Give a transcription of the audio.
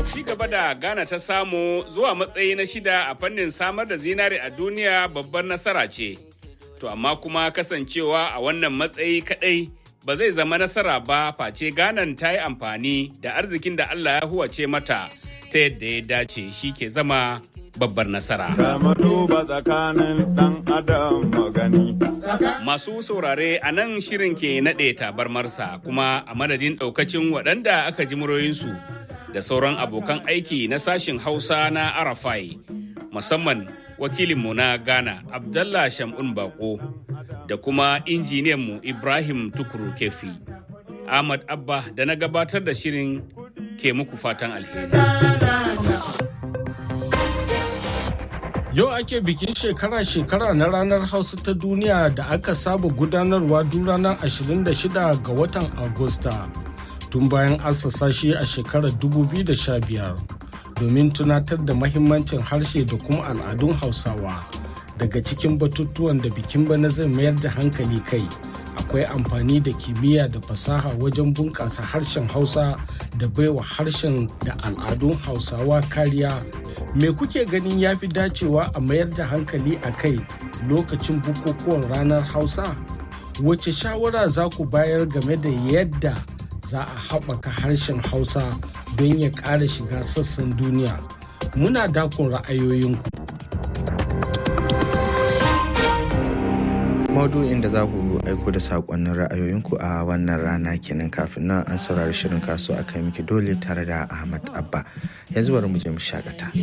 Ci gaba da Ghana ta samu zuwa matsayi na shida a fannin samar da zinare a duniya babbar nasara ce. To amma kuma kasancewa a wannan matsayi kadai ba zai zama nasara ba face Ghana ta yi amfani da arzikin da Allah ya huwace mata ta yadda ya dace shi ke zama babbar nasara. duba tsakanin dan adam magani. Masu saurare a nan shirin ke naɗe tabarmarsa kuma a madadin ɗaukacin waɗanda aka ji muryoyinsu da sauran abokan aiki na sashin Hausa na Arafai musamman wakilinmu na Ghana Abdallah Shamun Bako da kuma injiniyanmu Ibrahim Tukuru Kefi. Ahmad Abba da na gabatar da shirin ke muku fatan alheri. Yau ake bikin shekara-shekara na ranar Hausa ta duniya da aka saba gudanarwa duk ranar 26 ga watan Agusta tun bayan assasa shi a shekarar 2015 domin tunatar da mahimmancin harshe da kuma al'adun Hausawa. Daga cikin batutuwan da bikin bana zai mayar da hankali kai akwai amfani da kimiyya da fasaha wajen bunƙasa harshen Hausa da baiwa harshen da al'adun Hausawa kariya me kuke ganin ya fi dacewa a mayar da hankali a kai lokacin bukukuwan ranar hausa wace shawara za ku bayar game da yadda za a haɓaka harshen hausa don ya ƙara shiga sassan duniya muna dakon ra'ayoyinku maudu'in da za ku aiko da saƙonnin ra'ayoyinku a wannan rana kenan kafin nan an saurari shirin kasuwa a kai miki dole tare da ahmad abba yanzu bari mu je mu shakata